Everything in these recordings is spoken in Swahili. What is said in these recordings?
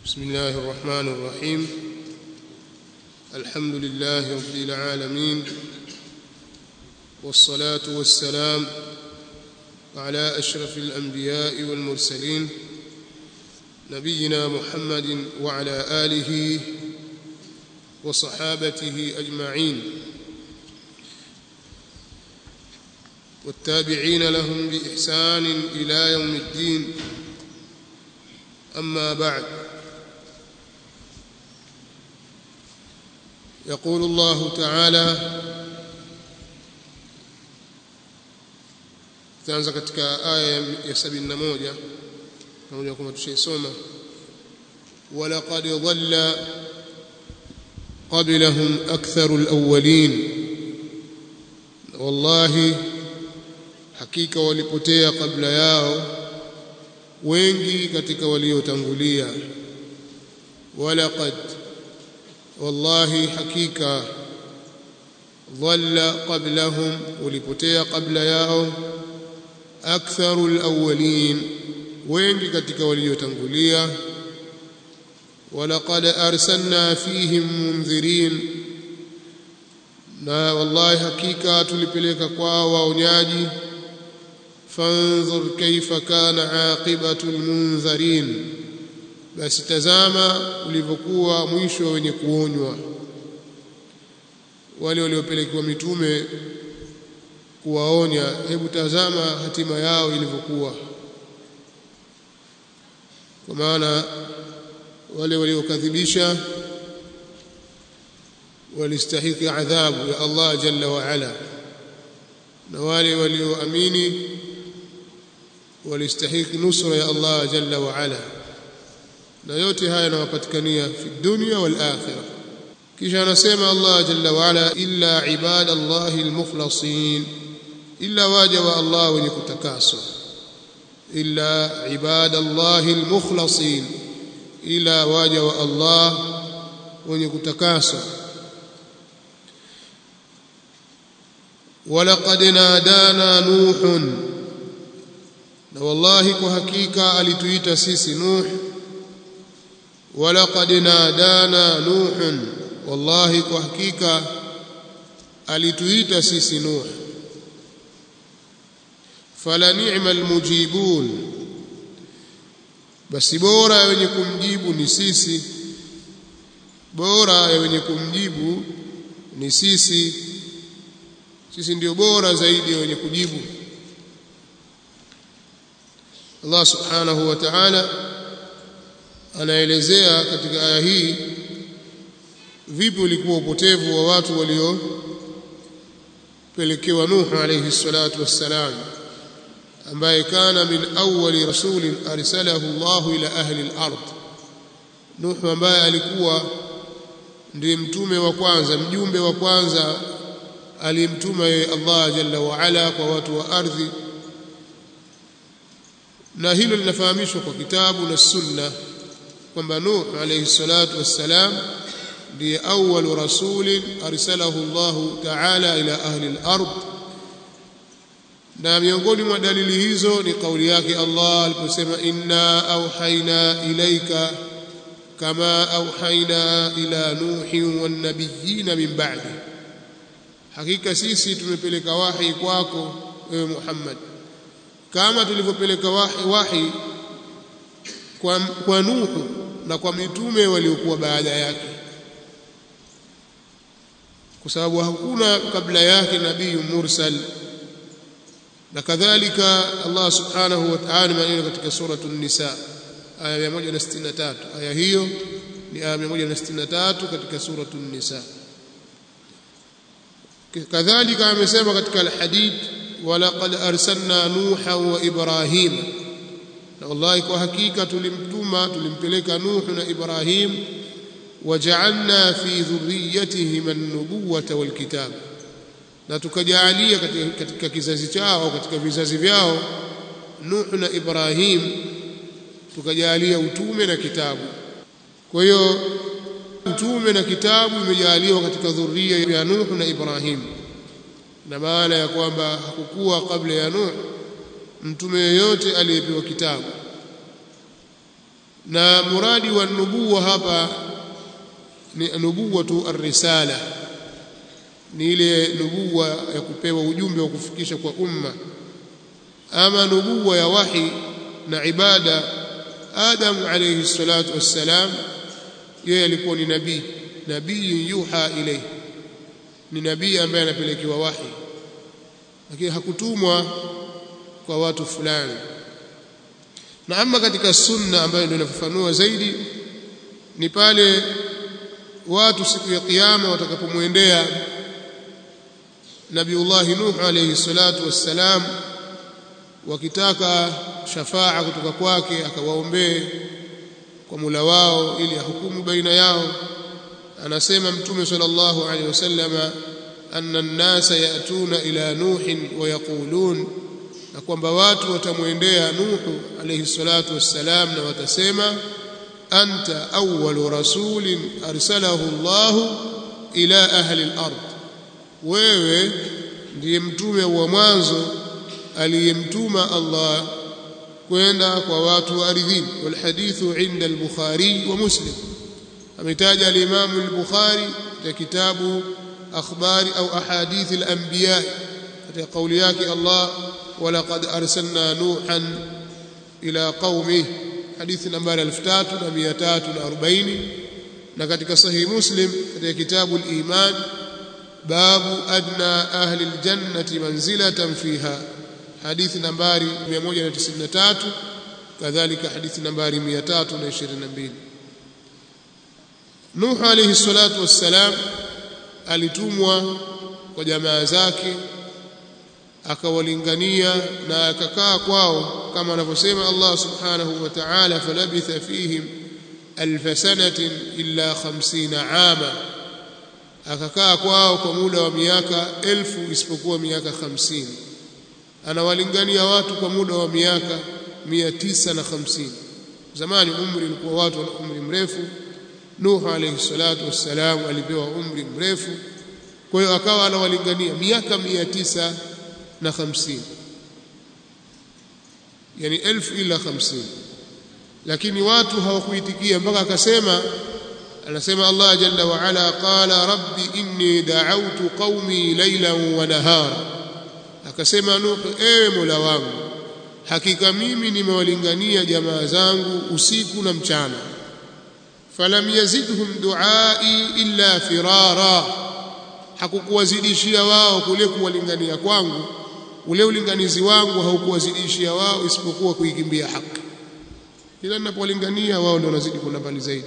بسم الله الرحمن الرحيم الحمد لله رب العالمين والصلاة والسلام على أشرف الأنبياء والمرسلين نبينا محمد وعلى آله وصحابته أجمعين والتابعين لهم بإحسان إلى يوم الدين أما بعد يقول الله تعالى tutaanza katika aya ya 71 pamoja kwamba tushaisoma walaqad dhalla qablahum aktharu alawwalin wallahi hakika walipotea kabla yao wengi katika waliotangulia walaqad wallahi hakika dhalla qablahum walipotea kabla yao aktharu alawwalin wengi katika waliotangulia walaqad arsalna fihim mundhirin na wallahi hakika tulipeleka kwao waonyaji fanzur kaifa kana aqibatu almunzirin basi tazama ulivyokuwa mwisho wa wenye kuonywa wale waliopelekewa mitume kuwaonya hebu tazama hatima yao ilivyokuwa kwa maana wale waliokadhibisha walistahiki adhabu ya Allah jalla wa ala na wale walioamini walistahiki nusra ya Allah jalla wa ala na yote haya yanawapatikania fi dunya wal akhirah kisha anasema Allah jalla wa ala illa ibadallahi almukhlasin illa waja wa Allah wenye kutakaswa illa ibadallahi almukhlasin ila waja wa Allah wenye kutakaswa ولقد نادانا نوح na wallahi kwa hakika alituita sisi nuh walaqad nadana nuh wallahi kwa hakika alituita sisi nuh fala ni'ma almujibun basi bora ya wenye kumjibu ni sisi bora ya wenye kumjibu ni sisi sisi ndio bora zaidi ya wenye kujibu Allah subhanahu wa ta'ala anaelezea katika aya hii vipi ulikuwa upotevu wa watu waliopelekewa Nuh alayhi salatu wassalam ambaye kana min awwali rasulin arsalahu Allah ila ahli al-ard Nuh ambaye alikuwa ndiye mtume wa kwanza mjumbe wa kwanza aliyemtuma yeye Allah jalla wa ala kwa watu wa ardhi na hilo linafahamishwa kwa kitabu na sunna kwamba Nuh alayhi salatu wassalam ndiye awwal rasulin arsalahu Allah ta'ala ila ahli al-ard na miongoni mwa dalili hizo ni kauli yake Allah aliposema inna auhaina ilaika kama auhaina ila nuhin wan nabiyyin min ba'di hakika sisi tumepeleka wahi kwako wewe Muhammad kama tulivyopeleka wahi, wahi kwa, kwa Nuhu na kwa mitume waliokuwa baada yake kwa sababu hakuna kabla yake nabii mursal na kadhalika Allah subhanahu wa ta'ala maneno katika suratu an-nisa aya 163 aya hiyo ni aya 163 katika suratu an-nisa kadhalika amesema katika al-hadith walaqad arsalna nuha wa ibrahim na wallahi kwa hakika tulimtuma tulimpeleka nuh na ibrahim waja'alna fi dhurriyyatihim an-nubuwata wal kitab na tukajalia katika, katika kizazi chao katika vizazi vyao nuh na ibrahim tukajalia utume na kitabu kwa hiyo utume na kitabu imejaliwa katika dhuria ya nuh na ibrahim na maana ya kwamba hakukuwa kabla ya Nuh mtume yeyote aliyepewa kitabu na muradi wa nubuwa hapa ni nubuwatu ar-risala ni ile nubuwa ya kupewa ujumbe wa kufikisha kwa umma ama nubuwa ya wahi na ibada Adam alayhi salatu wassalam yeye alikuwa ni nabii nabii yuha ilayhi ni nabii ambaye anapelekewa wahi lakini hakutumwa kwa watu fulani na ama katika sunna ambayo ndio inafafanua zaidi ni pale watu siku ya kiyama watakapomwendea Nabiullah Nuh alayhi salatu wassalam wakitaka shafaa kutoka kwake akawaombee kwa Mola wao ili ahukumu baina yao anasema mtume sallallahu alayhi wasallama anna an-nasa yatuna ila nuhin wa yaqulun na kwamba watu watamwendea Nuhu alayhi salatu wassalam na watasema anta awwalu rasulin arsalahu Allah ila ahli al-ard wewe ndiye mtume wa mwanzo aliyemtuma Allah kwenda kwa watu wa ardhini wal hadithu inda al-Bukhari wa Muslim ametaja al-Imam al-Bukhari katika kitabu akhbari au ahadith al-anbiya katika kauli yake Allah ولقد أرسلنا نوحا إلى قومه حديث نمبر 3340 na katika sahih muslim katika kitabu al-iman babu adna ahli al-jannati manzilatan fiha hadithi nambari 193 kadhalika hadithi nambari 322 Nuh alayhi salatu wassalam alitumwa kwa jamaa zake akawalingania na akakaa kwao kama anavyosema Allah subhanahu wa ta'ala falabitha fihim alf sanatin illa 50 ama akakaa kwao kwa muda wa miaka elfu isipokuwa miaka 50 anawalingania watu kwa muda wa miaka 950 zamani umri ulikuwa watu wana umri mrefu Nuh alayhi salatu wassalam alipewa umri mrefu kwa hiyo akawa anawalingania miaka 900 na hamsini yani elfu ila hamsini lakini watu hawakuitikia mpaka akasema anasema Allah jalla wa ala qala rabbi inni da'awtu qaumi laylan wa nahara akasema Nuh ewe Mola wangu hakika mimi nimewalingania jamaa zangu usiku na mchana falam yazidhum duai illa firara hakukuwazidishia wao kule kuwalingania kwangu ule ulinganizi wangu haukuwazidishia wao isipokuwa kuikimbia haki kila ninapowalingania wao ndio wanazidi kuna mbali zaidi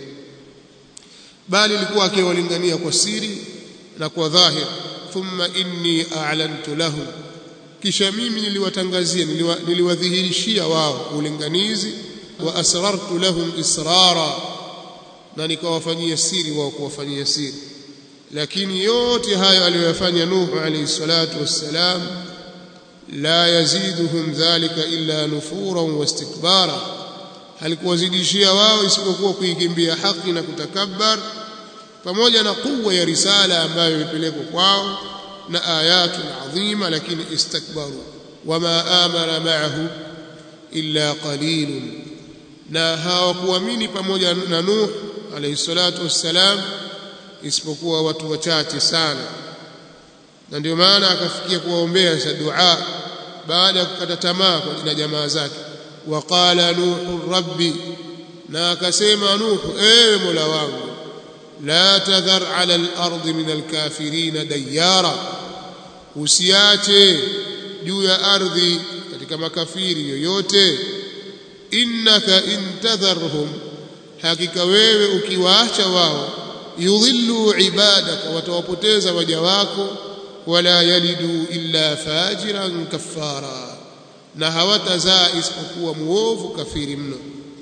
bali ilikuwa akiwalingania kwa siri na kwa dhahir thumma inni a'lantu lahum kisha mimi niliwatangazia niliwa, niliwadhihirishia wao ulinganizi wa asrartu lahum israra na nikawafanyia siri wao kuwafanyia siri lakini yote hayo aliyoyafanya Nuhu alayhi salatu wassalam la yaziduhum dhalika illa nufuran wastikbara halikuwazidishia wao isipokuwa kuikimbia haki na kutakabbar pamoja na kuwa ya risala ambayo imepelekwa kwao na ayatun adhima lakini istakbaru wama amana ma'ahu illa qalilun na hawakuamini pamoja na Nuh alayhi salatu wassalam isipokuwa watu wachache sana na ndio maana akafikia kuwaombea sa dua baada ya kukata tamaa na jamaa zake waqala nuhu rabbi na akasema nuhu ewe mola wangu la tadhar ala al-ardi min al-kafirin dayara usiache juu ya ardhi katika makafiri yoyote innaka intadharhum hakika wewe ukiwaacha wao yudhillu ibadaka watawapoteza waja wako wala yalidu illa fajiran kaffara na hawatazaa isipokuwa muovu kafiri mno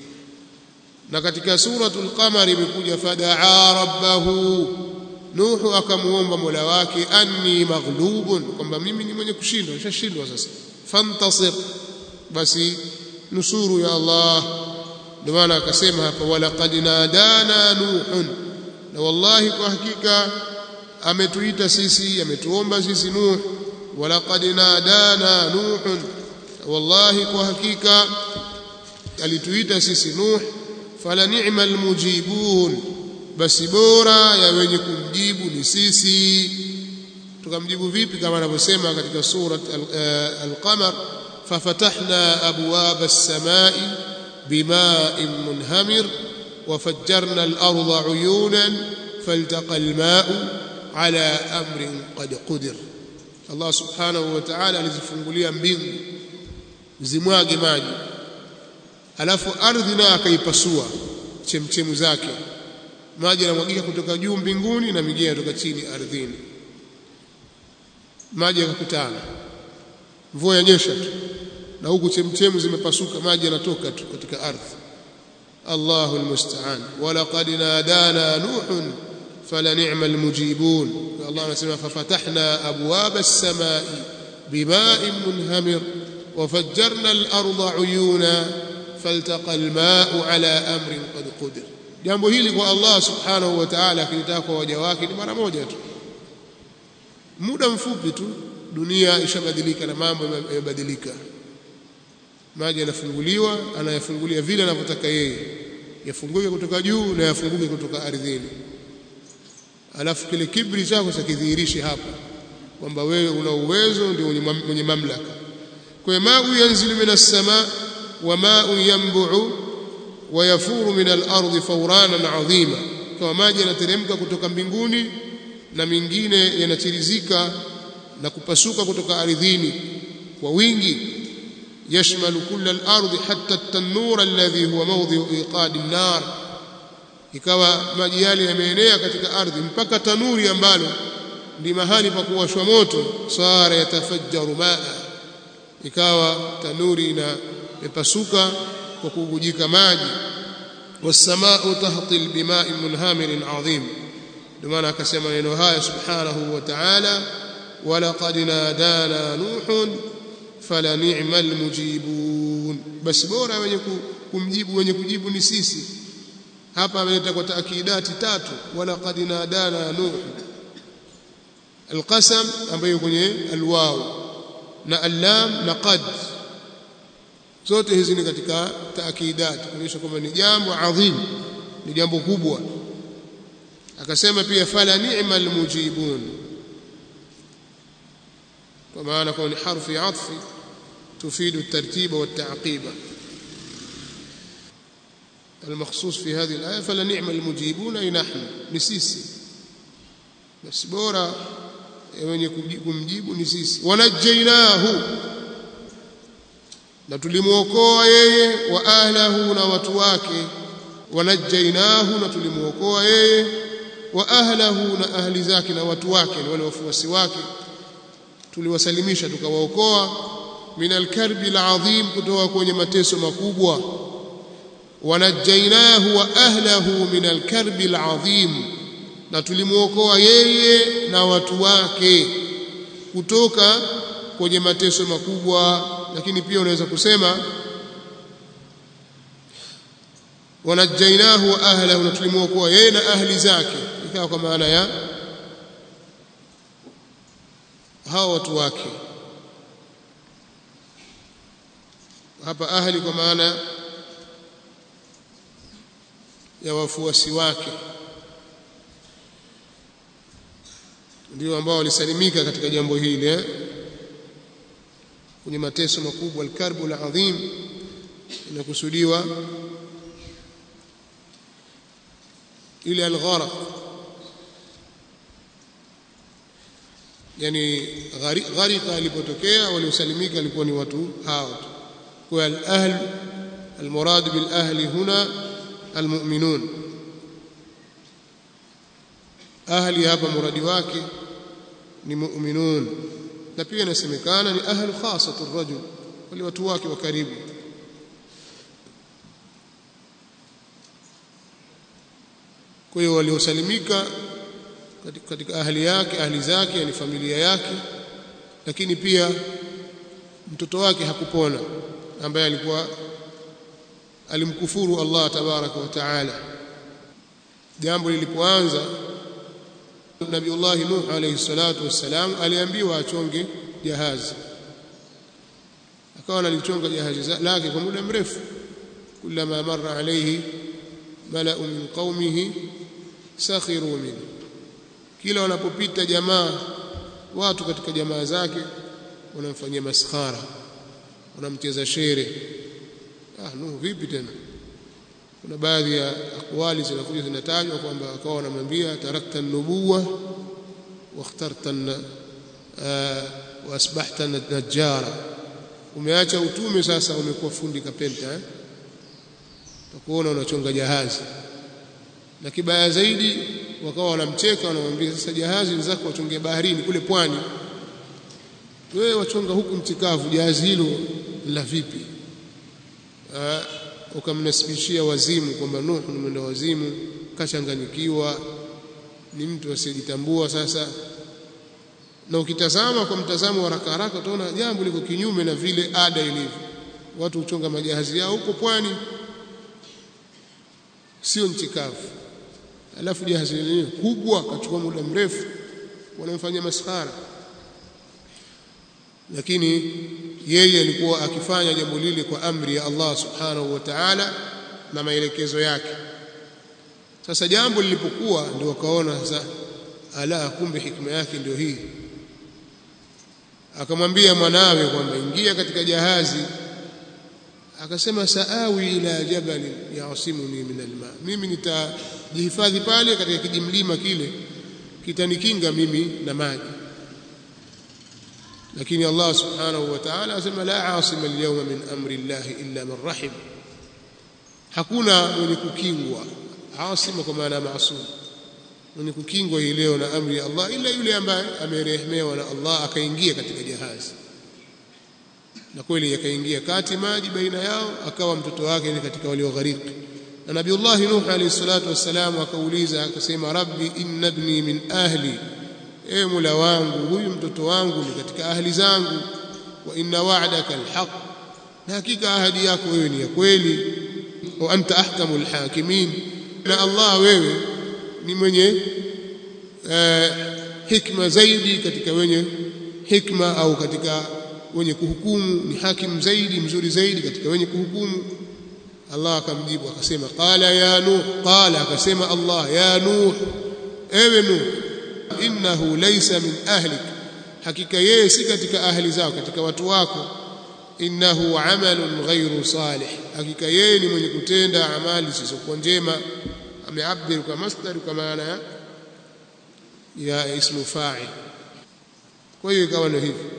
na katika suratul qamar imekuja fadaa rabbahu nuhu akamuomba mola wake anni maghlubun kwamba mimi ni mwenye kushindwa nishashindwa sasa fantasir basi nusuru ya allah ndio maana akasema hapa walaqad nadana nuhun na wallahi kwa hakika ametuita sisi ametuomba sisi nuh walaqad nadana nuhun wallahi kwa hakika alituita sisi nuh fala ni'ma almujibun basi bora ya wenye kumjibu ni sisi tukamjibu vipi kama anavyosema katika surat al-qamar fafatahna abwaba as-samai bima'in munhamir وفجرنا الأرض عيونا فالتقى الماء على أمر قد قدر الله سبحانه وتعالى alizifungulia mbingu zimwage maji alafu ardhi nayo akaipasua chemchemu zake maji yanamwagika kutoka juu mbinguni na mingine kutoka chini ardhini maji yakakutana mvua yanyesha tu na huku chemchemu zimepasuka maji yanatoka tu katika ardhi الله المستعان ولقد نادانا نوح فلنعم المجيبون الله نسمع ففتحنا أبواب السماء بماء منهمر وفجرنا الأرض عيونا فالتقى الماء على أمر قد قدر jambo hili kwa Allah subhanahu wa ta'ala akilitaka kwa waja wake ni mara moja tu muda mfupi tu dunia ishabadilika na mambo yamebadilika maji yanafunguliwa anayafungulia vile anavyotaka yeye yafunguke kutoka juu na yafunguke kutoka ardhini alafu kile kibri chako sakidhihirishe hapa kwamba wewe una uwezo ndio mwenye mamlaka kwa ma'u yanzilu minas sama wa ma'u yanbu'u wa yafuru min al-ardi fawranan 'azima kama maji yanateremka kutoka mbinguni na mingine yanachirizika na kupasuka kutoka ardhini kwa wingi يشمل كل الأرض حتى التنور الذي هو موضع إيقاد النار ikawa maji yale yameenea katika ardhi mpaka tanuri ambalo ndi mahali pa kuwashwa moto sara yatafajjaru maa ikawa tanuri ina imepasuka kwa kubujika maji wasamau tahtil bima'in munhamirin adhim ndio maana akasema neno haya subhanahu wa ta'ala walaqad nadana nuhun fala ni'mal mujibun basi bora wenye kumjibu wenye kujibu ni sisi hapa ameleta kwa taakidati tatu wala qad nadana nuh alqasam ambayo kwenye alwaw na allam na qad zote hizi ni katika taakidati kuonyesha kwamba ni jambo adhim ni jambo kubwa akasema pia fala ni'mal mujibun kwa maana kwa ni harfi atfi تفيد الترتيب والتعقيب المخصوص في هذه الآية فلنعم المجيبون أي نحن نسيسي بس بورا wenye kumjibu ni sisi wanajainahu na tulimuokoa yeye wa ahlahu na watu wake wanajainahu na tulimuokoa yeye wa ahlahu na ahli zake na watu wake na wale wafuasi wake tuliwasalimisha tukawaokoa min alkarbi alazim kutoka kwenye mateso makubwa wanajainahu wa ahlahu min alkarbi alazim na tulimuokoa yeye na watu wake kutoka kwenye mateso makubwa lakini pia unaweza kusema wanajainahu wa ahlahu na tulimuokoa yeye na ahli zake ikawa kwa maana ya hao watu wake hapa ahli kwa maana ya wafuasi wake ndio ambao walisalimika katika jambo hili eh? kwenye mateso makubwa alkarbu alazim inakusudiwa ile algharq yani gharika alipotokea waliosalimika walikuwa ni watu hao tu kwa al-ahl المراد بالأهل هنا المؤمنون أهل hapa muradi wake ni mu'minun na pia inasemekana ni ahlu khasatu ar-rajul wale watu wake wa karibu kwa hiyo waliosalimika katika ahli yake ahli zake yani familia yake lakini pia mtoto wake hakupona ambaye alikuwa alimkufuru Allah tabaraka wa taala jambo lilipoanza Nabiullah Nuh alayhi salatu wassalam aliambiwa achonge jahazi akawa analichonga jahazi lake kwa muda mrefu kullama marra alayhi mala'u min qaumihi sakhiru min kila wanapopita jamaa watu katika jamaa zake wanamfanyia maskhara wanamcheza shere ah no vipi tena kuna baadhi ya akwali zinakuja zinatajwa kwamba akawa wanamwambia tarakta nubuwa واخترت واصبحت najjara umeacha utume sasa umekuwa fundi kapenta eh utakuona unachonga jahazi na kibaya zaidi wakawa wanamcheka wanamwambia sasa jahazi zako wachonge baharini kule pwani wewe wachonga huku mtikavu jahazi hilo la vipi ukamnasibishia wazimu kwamba Nuh ni mwenda wazimu kachanganyikiwa ni mtu asiyejitambua sasa na ukitazama kwa mtazamo wa haraka haraka utaona jambo liko kinyume na vile ada ilivyo watu huchonga majahazi yao huko pwani sio nchi kavu alafu jahazi lenyewe kubwa kachukua muda mrefu wanamfanyia maskhara lakini yeye alikuwa akifanya jambo lile kwa amri ya Allah subhanahu wa ta'ala na maelekezo yake sasa jambo lilipokuwa ndio wakaona sasa ala kumbe hikma yake ndio hii akamwambia mwanawe kwamba ingia katika jahazi akasema saawi ila jabal yasimuni min alma mimi nitajihifadhi pale katika kijimlima kile kitanikinga mimi na maji lakini Allah subhanahu wa ta'ala asema la asima alyawma min amri Allah illa man rahim hakuna mwenye kukingwa asima kwa maana maasum mwenye kukingwa hii leo na amri ya Allah ila yule ambaye amerehemewa na Allah akaingia katika jahazi na kweli yakaingia kati maji baina yao akawa mtoto wake ni katika walioghariki na nabiullah nuh alayhi salatu wassalam akauliza akasema rabbi inna ibni min ahli e mula wangu huyu mtoto wangu ni katika ahli zangu wa inna wa'daka alhaq na hakika ahadi yako wewe ni ya kweli wa anta ahkamul hakimin na Allah wewe ni mwenye uh, hikma zaidi katika wenye hikma au katika wenye kuhukumu ni hakim zaidi mzuri zaidi katika wenye kuhukumu Allah akamjibu akasema qala ya nuh qala akasema Allah ya nuh ewe nuh innahu laysa min ahlik hakika yeye si katika ahli zao katika watu wako innahu amalun ghairu salih hakika yeye ni mwenye kutenda amali zisizokuwa njema ameabir kwa masdar kwa maana ya ya ismu fa'il kwa hiyo ikawa ndio hivyo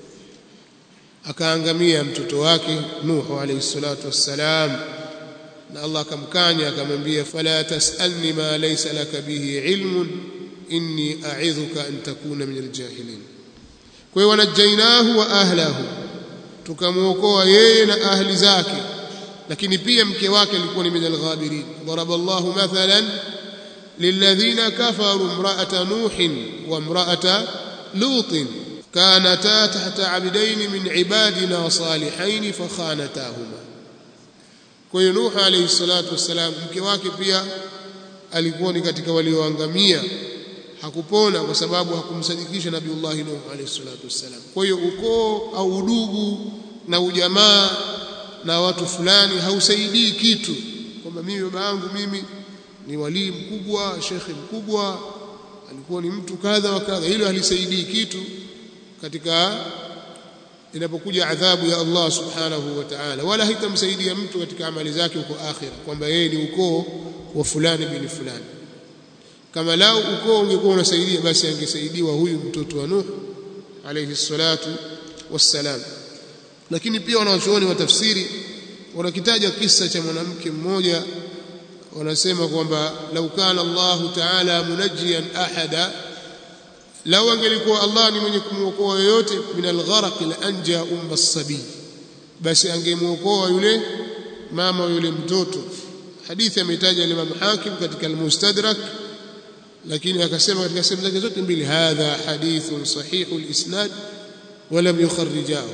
akaangamia mtoto wake Nuh alayhi salatu wassalam na Allah akamkanya akamwambia fala tasalni ma laysa laka bihi ilmun inni a'idhuka an takuna min aljahilin kwa hiyo wanajainahu wa ahlahu tukamuokoa yeye na ahli zake lakini pia mke wake alikuwa ni min alghabirin daraba Allahu mathalan للذين كفروا امرأة نوح وامرأة لوط كانتا تحت عبدين من عبادنا صالحين فخانتاهما kwa hiyo Nuh alayhi salatu wassalam mke wake pia alikuwa ni katika walioangamia hakupona kwa sababu hakumsadikisha Nabiullah Nuh alayhi salatu wassalam kwa hiyo ukoo au udugu na ujamaa na watu fulani hausaidii kitu kwamba mimi baba yangu mimi ni walii mkubwa shekhi mkubwa alikuwa ni mtu kadha wa kadha hilo halisaidii kitu katika inapokuja adhabu ya Allah subhanahu wa ta'ala wala hitamsaidia mtu katika amali zake huko akhira kwamba yeye ni ukoo wa fulani bin fulani kama lao ukoo ungekuwa unasaidia basi angesaidiwa huyu mtoto wa Nuh alayhi salatu wassalam lakini pia wanawachuoni wa tafsiri wanakitaja kisa cha mwanamke mmoja wanasema kwamba lau kana Allah ta'ala munajjian ahada lau angelikuwa Allah ni mwenye kumwokoa yoyote min algharaq la anja umma sabi basi angemuokoa yule mama yule mtoto hadithi ametaja Imam Hakim katika al-Mustadrak lakini akasema katika sehemu zake zote mbili hadha hadithun sahihul isnad wa lam yukharrijahu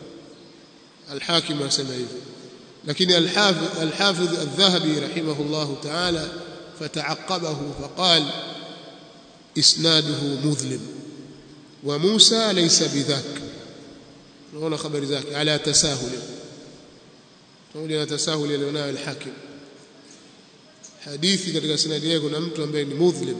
al-Hakim asema hivyo lakini al-Hafidh al-Hafidh al-Dhahabi rahimahullah ta'ala fata'aqqabahu faqala isnaduhu mudhlim wa Musa laysa bidhak naona habari zake ala tasahul pamoja na tasahul alionayo al-Hakim hadithi katika sanadi yake kuna mtu ambaye ni mudhlim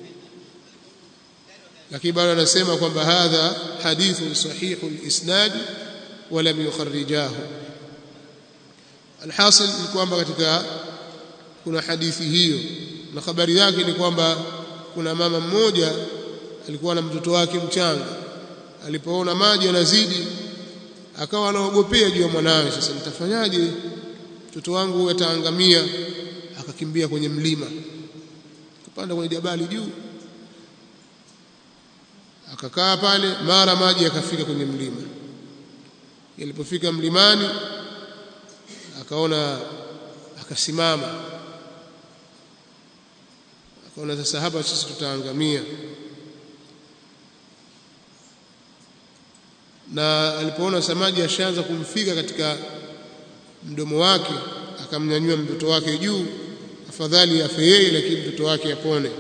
lakini bado anasema kwamba hadha hadithu sahihu al-isnad wa lam yukharrijahu alhasil ni kwamba katika kuna hadithi hiyo na habari yake ni kwamba kuna mama mmoja alikuwa na mtoto wake mchanga alipoona maji yanazidi akawa anaogopea juu ya mwanawe sasa nitafanyaje mtoto wangu huyu ataangamia akakimbia kwenye mlima akapanda kwenye jabali juu akakaa pale mara maji yakafika kwenye mlima ilipofika mlimani akaona akasimama akaona sasa hapa sisi tutaangamia na alipoona samaji ashaanza kumfika katika mdomo wake akamnyanyua mtoto wake juu afadhali afe yeye lakini mtoto wake apone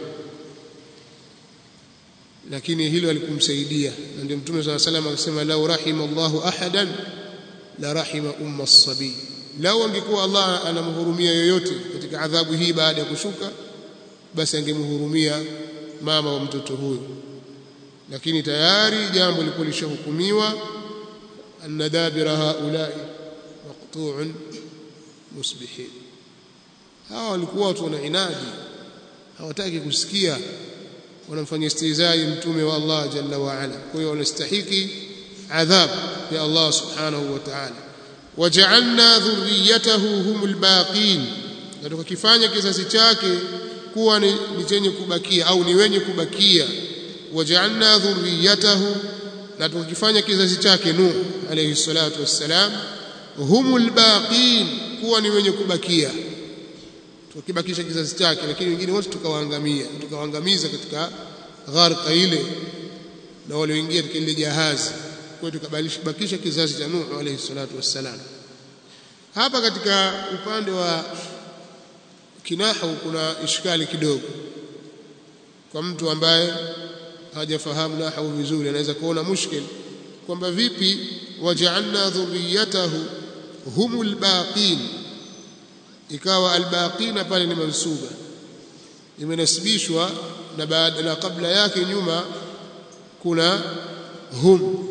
lakini hilo alikumsaidia na ndio mtume swalla salam akasema lau rahima Allahu ahadan la rahima umma as-sabi lau angekuwa Allah anamhurumia yoyote katika adhabu hii baada ya kushuka basi angemhurumia mama wa mtoto huyo lakini tayari jambo lipo lishahukumiwa anna dabira haulai maqtu'un musbihin hawa walikuwa watu wana inadi hawataki kusikia wanamfanyia istizai mtume wa Allah jalla wa ala kwa hiyo wanastahiki adhab ya Allah subhanahu wa ta'ala waja'alna dhurriyyatahu humul baqin na tukakifanya kizazi chake kuwa ni, ni chenye kubakia au ni wenye kubakia waja'alna dhurriyyatahu na tukakifanya kizazi chake Nuh alayhi salatu wassalam humul baqin kuwa ni wenye kubakia tukibakisha kizazi chake lakini wengine wote tukawaangamia tukawaangamiza katika gharqa ile na walioingia katika ile jahazi kwa hiyo tukabakisha kizazi cha Nuh alayhi salatu wassalam hapa katika upande wa kinahu kuna ishkali kidogo kwa mtu ambaye hajafahamu nahu vizuri anaweza kuona mushkil kwamba vipi waja'alna dhurriyatahu humul baqin ikawa albaqina pale ni mansuba imenasibishwa na baada na kabla yake nyuma kuna hum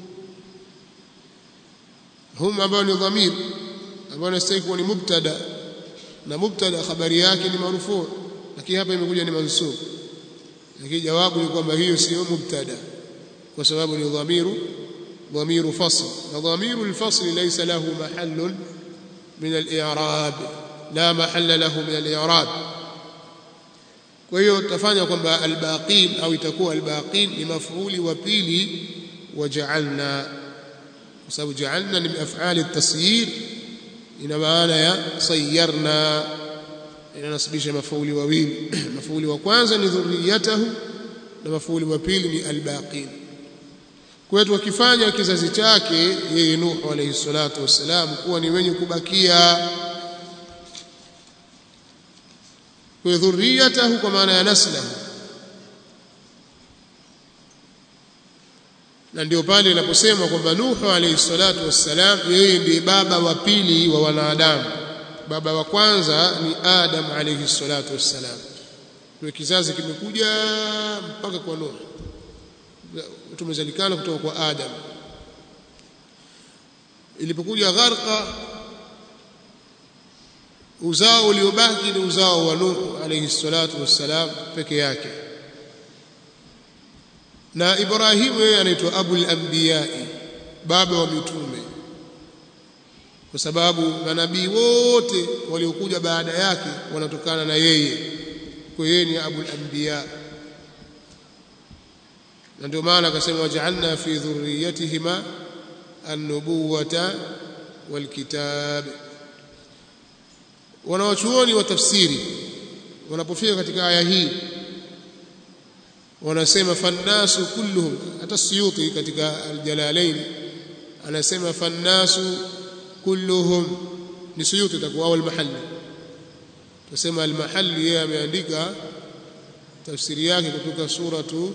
hum ambao ni dhamir ambao inastahili kuwa ni mubtada na mubtada habari yake ni marufuu lakini hapa imekuja ni mansub lakini jawabu ni kwamba hiyo sio mubtada kwa sababu ni dhamiru dhamiru fasl na dhamiru alfasl laysa lahu mahallun min al-i'rab la mahalla lahu min al-i'rab kwa hiyo tutafanya kwamba albaqin au itakuwa albaqin ni maf'uli wa pili waja'alna kwa sababu ja'alna ni af'ali at-tasyir ina maana ya sayyarna inanasibisha mafauli wawili mafauli wa kwanza ni dhurriyatahu na mafauli wa pili ni albaqin kwa hiyo tukifanya kizazi chake yeye Nuh alayhi salatu wassalam kuwa ni wenye kubakia kwa dhurriyatahu kwa maana ya naslahu na ndio pale inaposema kwamba Nuhu alayhi salatu wassalam yeye ndiye baba wa pili wa wanadamu baba wa kwanza ni Adam alayhi salatu wassalam kwa kizazi kimekuja mpaka kwa Nuhu tumezalikana kutoka kwa Adam ilipokuja gharqa uzao uliobaki ni uzao wa Nuhu alayhi salatu wassalam peke yake na Ibrahimu yeye anaitwa abul anbiyai baba wa mitume kwa sababu manabii wote waliokuja baada yake wanatokana na yeye kwa yeye ni abul anbiya na ndio maana akasema waj'alna fi dhurriyyatihima an-nubuwata wal-kitab wanawachuoni wa tafsiri wanapofika katika aya hii wanasema fannasu kulluhum hata Suyuti katika aljalalain anasema fannasu kulluhum ni Suyuti itakuwa au almahalli tusema almahalli yeye ameandika tafsiri yake kutoka suratu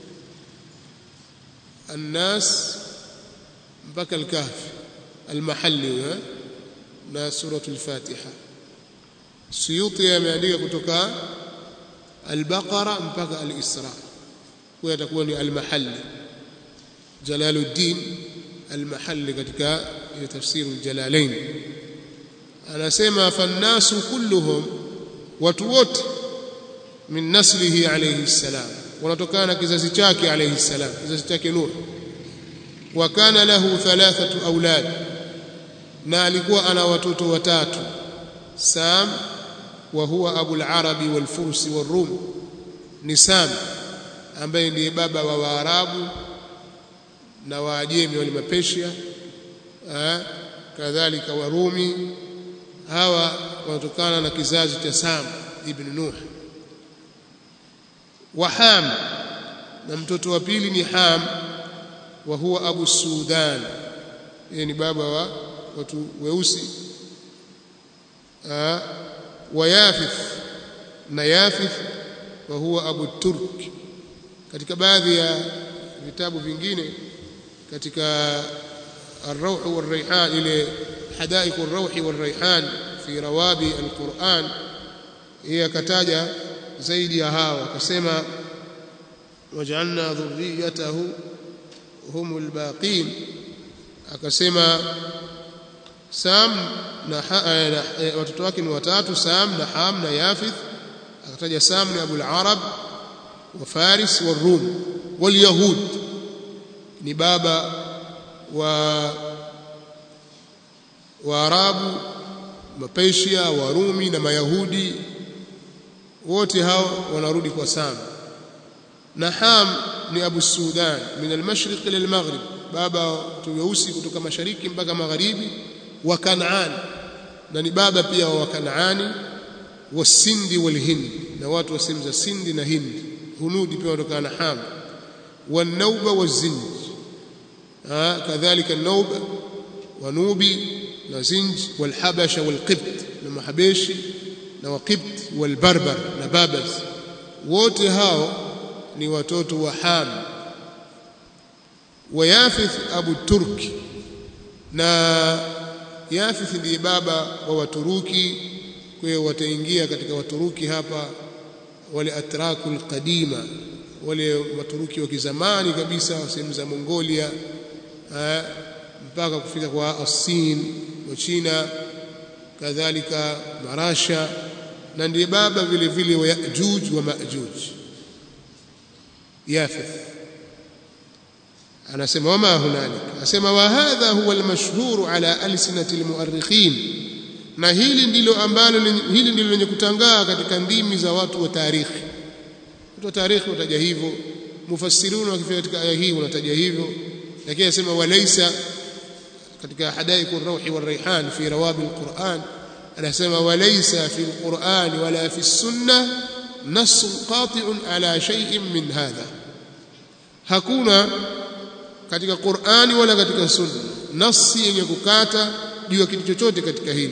الناس mpaka الكهف المحلي na suratu al-Fatiha Suyuti ameandika kutoka al-Baqara mpaka al-Isra kwa atakuwa ni al-Mahalli Jalaluddin al-Mahalli katika tafsiri al-Jalalain anasema fannasu kulluhum watu wote min naslihi alayhi salam wanatokana na kizazi chake alayhi salam kizazi chake Nuh wa kana lahu thalathatu aulad na alikuwa ana watoto watatu Sam wa huwa Abu al-Arabi wal-Furs wal-Rum ni Sam ambaye ndiye baba wa Waarabu na Waajemi wale Mapesia kadhalika Warumi hawa wanatokana na kizazi cha Sam ibn Nuh wa Ham na mtoto wa pili ni Ham wa huwa Abu Sudan yeye ni baba wa watu weusi wa Yafith na Yafith wa huwa Abu Turk katika baadhi ya vitabu vingine katika الروح والريحان إلى حدائق الروح والريحان في روابي القرآن هي كتاجة زيد يا هاو كسما وجعلنا ذريته هم الباقين akasema Sam na watoto wake ni watatu Sam na Ham na Yafith akataja Sam ni Abu al-Arab wa Faris wa Rum wal Yahud ni baba wa Waarabu Mapesia Warumi na Mayahudi wote hao wanarudi kwa Sam na Ham ni Abu Sudan min al-mashriq ila al-maghrib baba tuweusi kutoka mashariki mpaka magharibi wa Kanaan na ni baba pia wa Kanaani wa Sindi wal Hind na watu wa sehemu za Sindi na Hindi hunudi pia kutoka na Ham wa Nauba wa Zinj kadhalika Nauba wa Nubi na Zinj wal Habasha wal Qibt na Mahabeshi na wa Qibt wal Barbar na Babas wote hao ni watoto wa Ham wa Yafith Abu Turki na Yafith ndiye baba wa Waturuki kwa hiyo wataingia katika Waturuki hapa wale atrakul qadima wale Waturuki wa kizamani kabisa sehemu za Mongolia ha, mpaka kufika kwa Asin wa China kadhalika Marasha na ndiye baba vile vile wa Yajuj wa Majuj Yafith anasema wama hunalik anasema wa hadha huwa almashhuru ala alsinati almuarrikhin na hili ndilo ambalo hili ndilo lenye kutangaa katika ndimi za watu wa tarikhi watu wa tarikhi wataja hivyo mufassiruna wakifika katika aya hii wanataja hivyo lakini anasema walaysa katika hadaiku ar-rawhi war-rayhan fi rawabi al-Qur'an anasema walaysa fi al-Qur'an wala fi as-sunnah nass qati'un ala shay'in min hadha hakuna katika Qur'ani wala katika Sunna nasi yenye kukata juu ya kitu chochote katika hili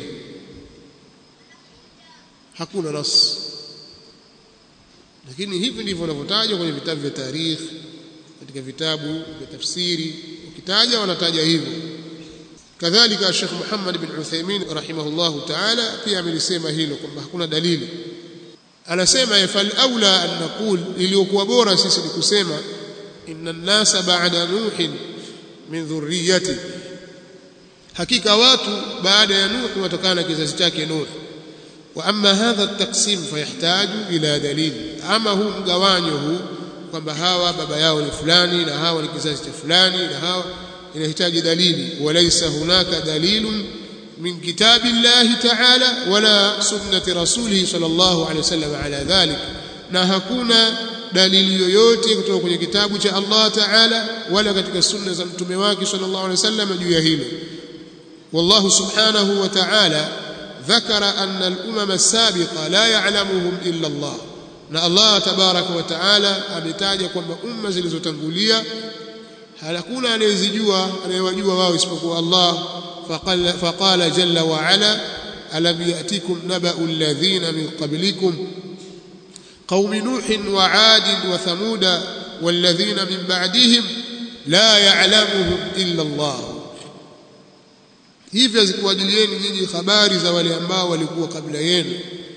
hakuna nas lakini hivi ndivyo wanavyotajwa kwenye vitabu vya tarikh katika vitabu vya tafsiri ukitaja wanataja hivyo kadhalika Sheikh Muhammad bin Uthaymeen rahimahullahu ta'ala pia amelisema hilo kwamba hakuna dalili anasema fal aula an naqul iliyokuwa bora sisi ni kusema inna an-nasa ba'da nuhin min dhurriyyati hakika watu baada ya nuh watokana na kizazi chake nuh wa amma hadha at-taqsim fayahtaju ila dalil ama huu mgawanyo huu kwamba hawa baba yao ni fulani na hawa ni kizazi cha fulani na hawa inahitaji dalili walaysa hunaka dalilun min kitabi llahi ta'ala wala sunnati rasulih sallallahu alayhi wasallam ala dhalik na hakuna dalili yoyote kutoka kwenye kitabu cha Allah Ta'ala wala katika sunna za mtume wake sallallahu alaihi wasallam juu ya hilo wallahu subhanahu wa ta'ala ذكر أن الأمم السابقة لا يعلمهم إلا الله na Allah tabaraka wa taala ametaja kwamba umma zilizotangulia hakuna anayezijua anayewajua wao isipokuwa Allah faqala faqala jalla wa ala alam yatikum naba'u alladhina min qablikum قوم نوح وعاد وثمود والذين من بعدهم لا يعلمهم إلا الله hivyo zikuwajilieni nyinyi habari za wale ambao walikuwa kabla yenu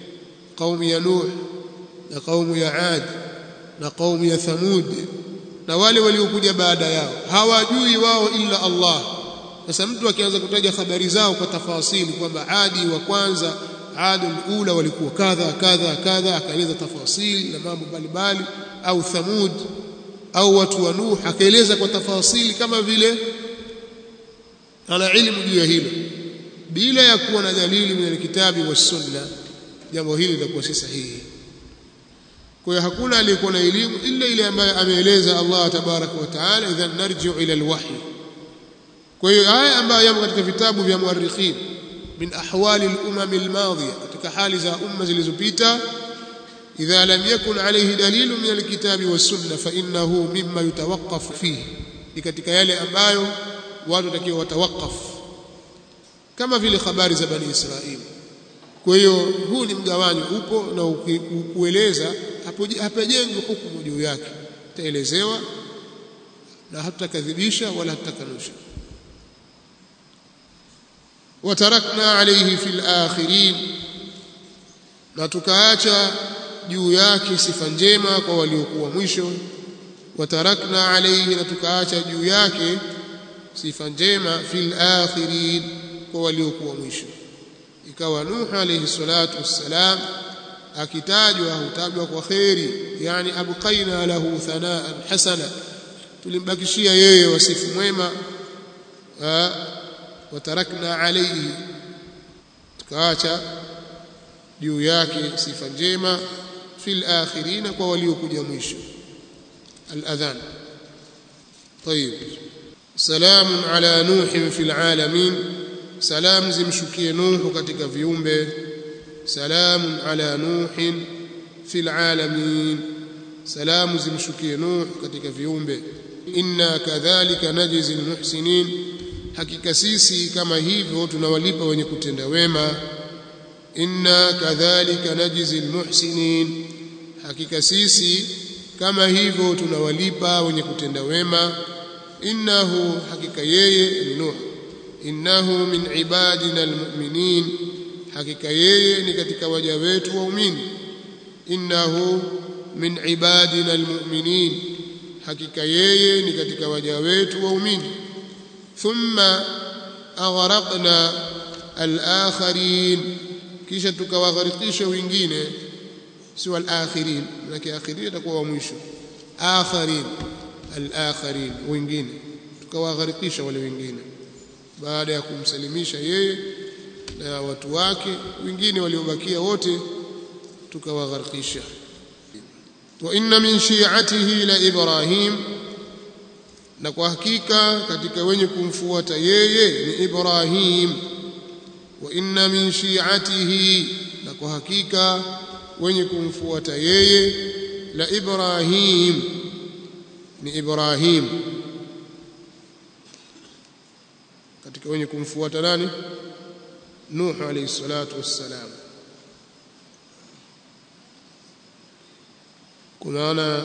kaumu ya Nuh na kaumu ya Ad na kaumu ya Thamud na wale waliokuja baada yao hawajui wao illa Allah sasa mtu akianza kutaja habari zao kwa tafasili kwamba Adi wa kwanza Adul ula walikuwa kadha kadha kadha akaeleza tafasili na mambo mbalimbali au Thamud au watu wa Nuh akaeleza kwa tafasili kama vile ana ilmu juu ya hilo bila ya kuwa na dalili min alkitabi was sunna jambo hili litakuwa si sahihi kwa hiyo hakuna aliyekuwa na elimu illa ile ambayo ameeleza Allah tabaraka wa taala idhan narji'u ila alwahy kwa hiyo haya ambayo yamo katika vitabu vya muarrikhin min ahwali al-umam al-madhiya katika hali za umma zilizopita idha lam yakun alayhi dalilu min al-kitabi was-sunnah fa innahu mimma yutawaqqaf fihi ni katika yale ambayo watu watakiwa watawakaf kama vile habari za bani Israili kwa hiyo huu ni mgawanyo upo na ukueleza hapajengwi hukumu juu yake taelezewa na hatutakadhibisha wala hatutakanusha watarakna alayhi fil akhirin na tukaacha juu yake sifa njema kwa waliokuwa mwisho watarakna alayhi na tukaacha juu yake sifa njema fil akhirin kwa waliokuwa mwisho ikawa Nuh alayhi salatu wassalam akitajwa hutajwa kwa khairi yani abqaina lahu thanaan hasana tulimbakishia yeye wasifu mwema watarakna alayhi tukaacha juu yake sifa njema fil akhirin kwa waliokuja mwisho al-adhan طيب سلام على نوح في العالمين سلام zimshukie nuh katika viumbe سلام على نوح في العالمين سلام zimshukie nuh katika viumbe inna kadhalika najzi almuhsinin hakika sisi kama hivyo tunawalipa wenye kutenda wema inna kadhalika najzi almuhsinin hakika sisi kama hivyo tunawalipa wenye kutenda wema innahu hakika yeye ni nuh innahu min ibadina almu'minin hakika yeye ni katika waja wetu waumini innahu min ibadina almu'minin hakika yeye ni katika waja wetu waumini thumma aghraqna al-akharin kisha tukawagharikisha wengine si wal-akhirin lakini akhirin itakuwa wa mwisho akharin al-akharin wengine tukawagharikisha wale wengine baada ya kumsalimisha yeye na watu wake wengine waliobakia wote tukawagharikisha wa inna min shi'atihi la ibrahim na kwa hakika katika wenye kumfuata yeye ni ibrahim wa inna min shi'atihi na kwa hakika wenye kumfuata yeye la ibrahim ni ibrahim katika wenye kumfuata nani nuh alayhi salatu wassalam kunaona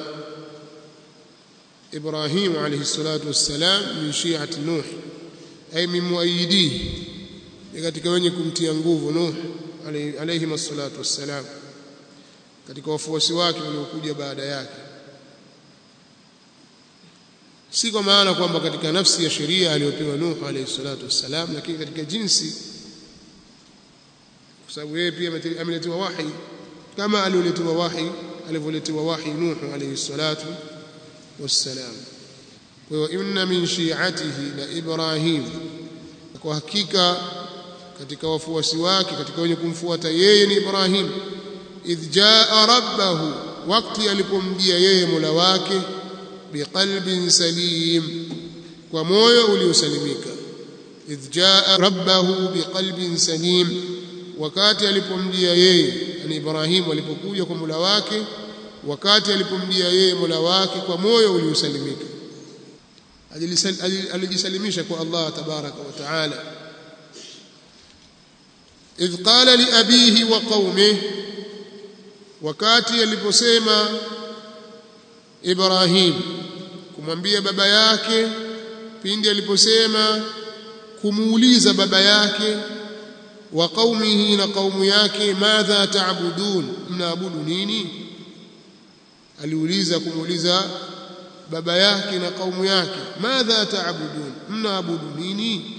إبراهيم عليه الصلاة والسلام من شيعة نوح أي من مؤيديه katika wenye kumtia nguvu Nuh alayhi wassalatu wassalam katika wafuasi wake waliokuja baada yake si kwa maana kwamba katika nafsi ya sheria aliyopewa Nuh alayhi salatu wassalam lakini katika jinsi kwa sababu yeye pia ameletewa wahi kama alioletewa wahi alivyoletewa wahi Nuh alayhi salatu والسلام وإن من شيعته لإبراهيم kwa hakika katika wafuasi wake katika wenye kumfuata yeye ni Ibrahim idh jaa rabbahu wakati alipomjia yeye Mola wake biqalbin salim kwa moyo uliosalimika idh jaa rabbahu biqalbin salim wakati alipomjia yeye ni Ibrahim alipokuja kwa Mola wake wakati alipomjia yeye Mola wake kwa moyo uliosalimika alijisalimisha kwa Allah tabaraka wa taala idh qala li abihi wa qaumihi wakati aliposema Ibrahim kumwambia baba yake pindi aliposema kumuuliza baba yake wa qaumihi na qaumu yake madha taabudun mnaabudu nini aliuliza kumuuliza baba yake na kaumu yake madha taabudun mnaabudu nini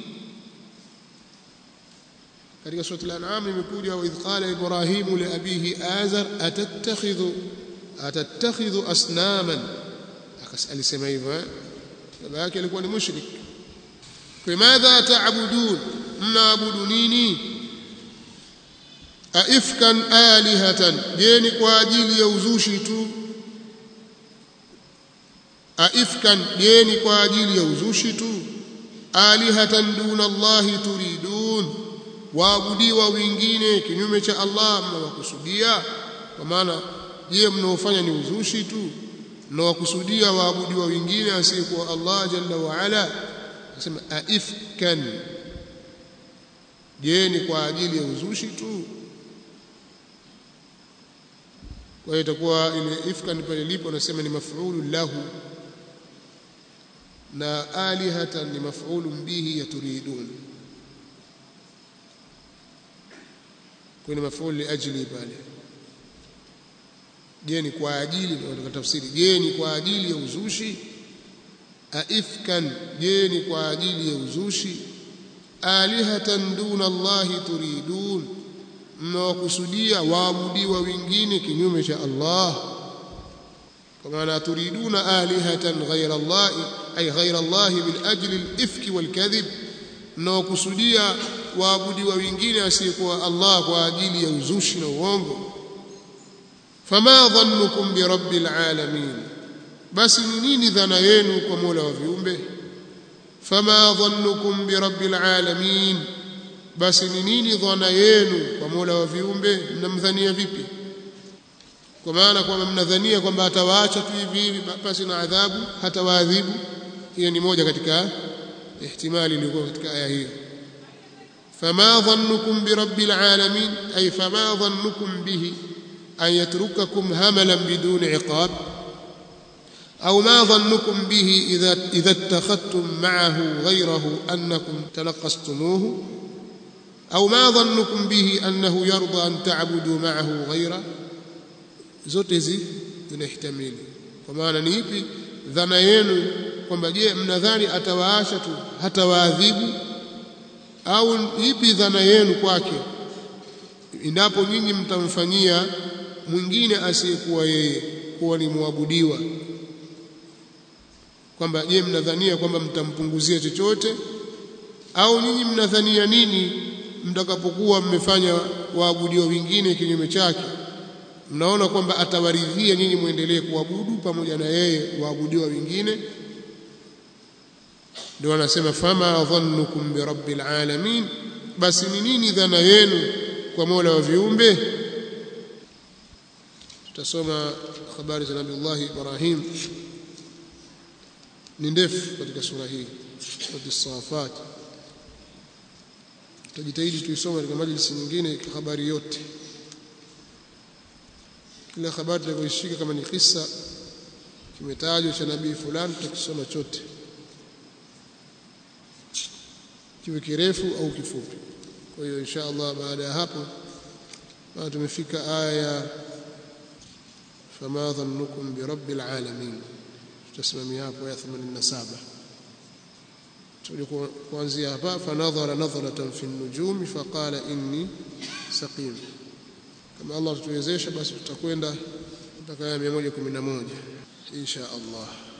katika sura al-an'am imekuja wa idh qala ibrahim li abihi azar atattakhidhu atattakhidhu asnaman alisema hivyo eh baba yake alikuwa ni mushrik kwa madha taabudun mnaabudu nini aifkan alihatan je ni kwa ajili ya uzushi tu aifkan je ni kwa ajili ya uzushi tu alihatan duna Allahi turidun waabudiwa wengine kinyume cha Allah mnawakusudia kwa maana je mnaofanya ni uzushi tu mnawakusudia waabudiwa wengine asiyekuwa Allah jalla wa ala nasema aifkan je ni kwa ajili ya uzushi tu kwa hiyo itakuwa ile ifkan pale lipo nasema ni maf'ulu lahu na alihatan ni maf'ulu bihi yaturidun kwa ni maf'ulu liajli pale je ni kwa ajili ndio tafsiri je ni kwa ajili ya uzushi aifkan je ni kwa ajili ya uzushi alihatan duna Allahi turidun mnawakusudia waabudiwa wengine kinyume cha Allah kwa maana turiduna alihatan ghayra Allah ay ghayra Allah min ajli al-ifki wal-kadhib mnawakusudia waabudiwa wengine asiyekuwa Allah kwa ajili ya uzushi na uongo fama dhannukum bi rabbil alamin basi ni nini dhana yenu kwa Mola wa viumbe fama dhannukum bi rabbil alamin basi ni nini dhana yenu kwa Mola wa viumbe mnamdhania vipi kwa maana kwamba mnadhania kwamba atawaacha tu hivi hivi basi na adhabu hatawaadhibu hiyo ni moja katika ihtimali iliyokuwa katika aya hiyo fama dhannukum bi rabbil alamin ay fama dhannukum bihi an yatrukakum hamalan bidun iqab أو ما ظنكم به إذا إذا اتخذتم معه غيره أنكم تنقصتموه أو ما ظنكم به أنه يرضى أن تعبدوا معه غيره zote hizi zinahtamili kwa maana ni ipi dhana yenu kwamba je mnadhani atawaasha tu hatawaadhibu au ipi dhana yenu kwake endapo nyinyi mtamfanyia mwingine asiyekuwa yeye kuwa ni muabudiwa kwamba je mnadhania kwamba mtampunguzia chochote au nyinyi mnadhania nini mtakapokuwa mmefanya waabudiwa wengine kinyume chake mnaona kwamba atawaridhia nyinyi muendelee kuabudu pamoja na yeye waabudiwa wengine ndio anasema fama dhannukum bi rabbil alamin basi ni nini dhana yenu kwa Mola wa viumbe tutasoma habari za Nabii Ibrahim ni ndefu katika sura hii sura as-safat tutajitahidi tuisome katika majlisi nyingine habari yote kila habari tutakayoishika kama ni kisa kimetajwa cha nabii fulani tutakisoma chote kiwe kirefu au kifupi kwa hiyo insha Allah baada ya hapo baada tumefika aya fama dhannukum bi rabbil alamin tutasimamia hapo aya 87 tuje kuanzia hapa fanadhara nadharatan fi an-nujum faqala inni saqim kama Allah tutuwezesha basi tutakwenda mpaka aya 111 insha Allah